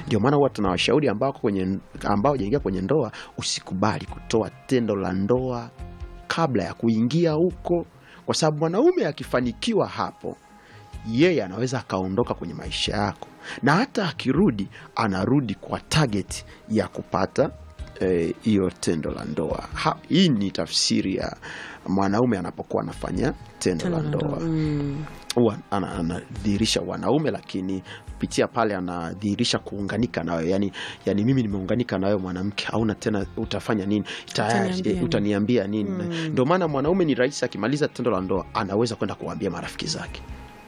Ndio maana huwa tunawashauri ambao wako kwenye ambao hawajaingia kwenye ndoa, usikubali kutoa tendo la ndoa kabla ya kuingia huko, kwa sababu mwanaume akifanikiwa hapo, yeye anaweza akaondoka kwenye maisha yako, na hata akirudi, anarudi kwa target ya kupata hiyo eh, tendo la ndoa. Ha, hii ni tafsiri ya mwanaume anapokuwa anafanya tendo Tendo la la ndoa ndoa. Mm. huwa ana- anadhihirisha wanaume, lakini kupitia pale anadhihirisha kuunganika nawe, yani, yani mimi nimeunganika nawe mwanamke, hauna tena, utafanya nini? Tayari Utaniambia eh, nini? utaniambia nini? Mm. Ndio maana mwanaume ni rahisi, akimaliza tendo la ndoa anaweza kwenda kuwaambia marafiki zake,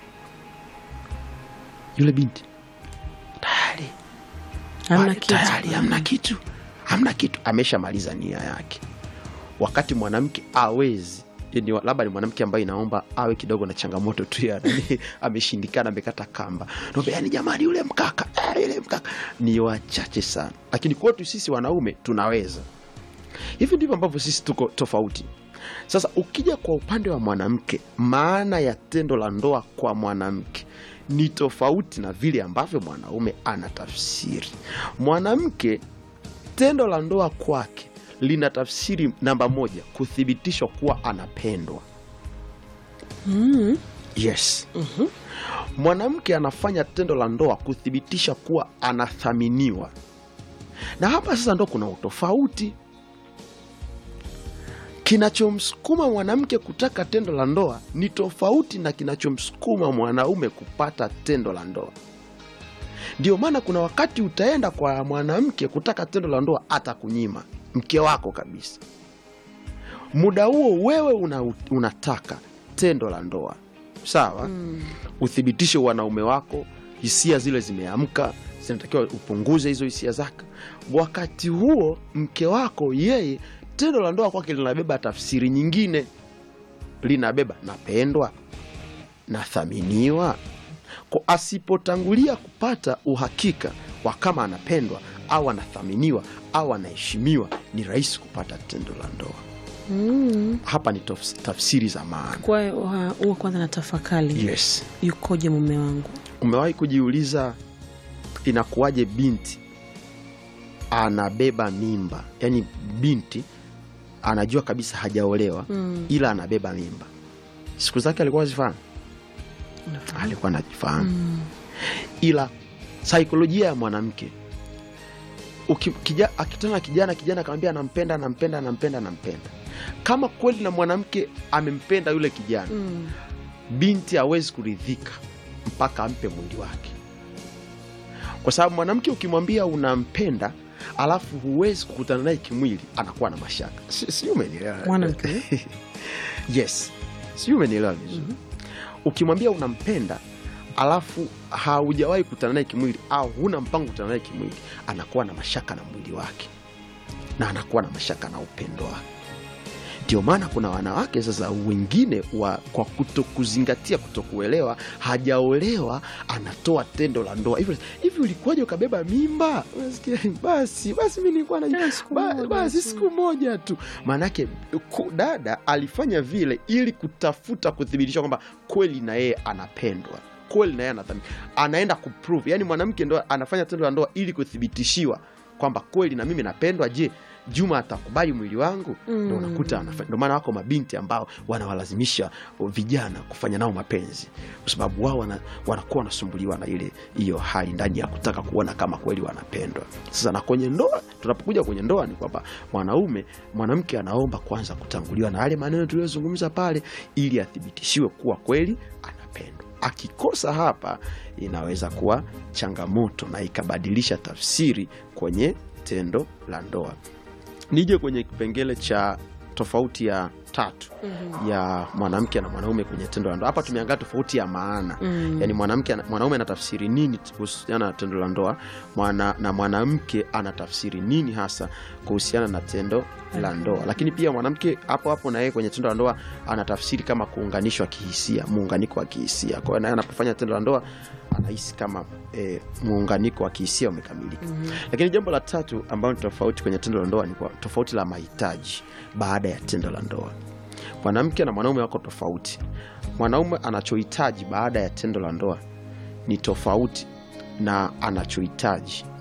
yule binti tayari Hamna Pale kitu. tayari hamna kitu, hamna kitu, ameshamaliza nia yake. Wakati mwanamke awezi ni labda ni mwanamke ambaye inaomba awe kidogo na changamoto tu ya nani, ameshindikana, amekata kamba, naomba yani, jamani, yule mkaka eh, yule mkaka ni wachache sana, lakini kwetu sisi wanaume tunaweza. Hivi ndivyo ambavyo sisi tuko tofauti. Sasa ukija kwa upande wa mwanamke, maana ya tendo la ndoa kwa mwanamke ni tofauti na vile ambavyo mwanaume anatafsiri. Mwanamke, tendo la ndoa kwake lina tafsiri namba moja, kuthibitishwa kuwa anapendwa. Mm. Yes. Mwanamke anafanya tendo la ndoa kuthibitisha kuwa anathaminiwa, na hapa sasa ndo kuna utofauti. Kinachomsukuma mwanamke kutaka tendo la ndoa ni tofauti na kinachomsukuma mwanaume kupata tendo la ndoa. Ndio maana kuna wakati utaenda kwa mwanamke kutaka tendo la ndoa, atakunyima mke wako kabisa. Muda huo wewe una, unataka tendo la ndoa sawa, Mm. uthibitishe wanaume wako, hisia zile zimeamka, zinatakiwa upunguze hizo hisia zake. Wakati huo mke wako yeye, tendo la ndoa kwake linabeba tafsiri nyingine, linabeba napendwa, nathaminiwa. Kwa asipotangulia kupata uhakika wa kama anapendwa au anathaminiwa au anaheshimiwa, ni rahisi kupata tendo la ndoa. Mm. Hapa ni tafs- tafsiri za maana. Kwa hiyo wa- huwa kwanza na tafakari Yes. yukoje mume wangu? Umewahi kujiuliza inakuwaje binti anabeba mimba? Yaani binti anajua kabisa hajaolewa Mm. ila anabeba mimba. Siku zake alikuwa azifahamu, Unafahamu? alikuwa anajifahamu, Mm. ila saikolojia ya mwanamke uki- kija- akitana na kijana, kijana akamwambia anampenda, anampenda, anampenda, anampenda, kama kweli na mwanamke amempenda yule kijana Mm. binti hawezi kuridhika mpaka ampe mwili wake, kwa sababu mwanamke ukimwambia unampenda alafu huwezi kukutana naye kimwili, anakuwa na mashaka. Si- Sijui umenielewa? Mwanamke Yes, sijui umenielewa vizuri. Ukimwambia unampenda alafu haujawahi kukutana naye kimwili au huna mpango kukutana naye kimwili, anakuwa na mashaka na mwili wake na anakuwa na mashaka na upendo wake. Ndio maana kuna wanawake sasa wengine wa, kwa kutokuzingatia, kutokuelewa, hajaolewa anatoa tendo la ndoa hivi hivi. Ulikuwaje ukabeba mimba? Unasikia, basi basi, mi nilikuwa na Tena siku ba- moja basi tu. siku moja tu. Maanake ku- dada alifanya vile ili kutafuta kuthibitisha kwamba kweli na yeye anapendwa, kweli na yeye anathamini, anaenda kuprove. Yani mwanamke ndo anafanya tendo la ndoa ili kuthibitishiwa kwamba kweli na mimi napendwa. Je, Juma atakubali mwili wangu? Ndo Mm. unakuta anafanya. Ndo maana wako mabinti ambao wanawalazimisha vijana kufanya nao mapenzi, kwa sababu wao wana, wanakuwa wanasumbuliwa na ile hiyo hali ndani ya kutaka kuona kama kweli wanapendwa. Sasa na kwenye ndoa, tunapokuja kwenye ndoa ni kwamba mwanaume mwanamke anaomba kwanza kutanguliwa na yale maneno tuliyozungumza pale, ili athibitishiwe kuwa kweli anapendwa. Akikosa hapa, inaweza kuwa changamoto na ikabadilisha tafsiri kwenye tendo la ndoa. Nije kwenye kipengele cha tofauti ya tatu ya mwanamke na mwanaume kwenye tendo la ndoa. Hapa tumeangalia tofauti ya maana Mm. yaani mwanamke ana- mwanaume anatafsiri nini kuhusiana na tendo la ndoa mwana, na mwanamke anatafsiri nini hasa kuhusiana na tendo la ndoa. Lakini pia mwanamke hapo hapo na yeye kwenye tendo la ndoa anatafsiri kama kuunganishwa kihisia, muunganiko wa kihisia. Kwa hiyo naye anapofanya tendo la ndoa anahisi kama eh, muunganiko wa kihisia umekamilika. Lakini jambo la tatu ambalo ni tofauti kwenye tendo la ndoa ni kwa tofauti la mahitaji baada ya tendo la ndoa. Mwanamke na mwanaume wako tofauti. Mwanaume anachohitaji baada ya tendo la ndoa ni tofauti na anachohitaji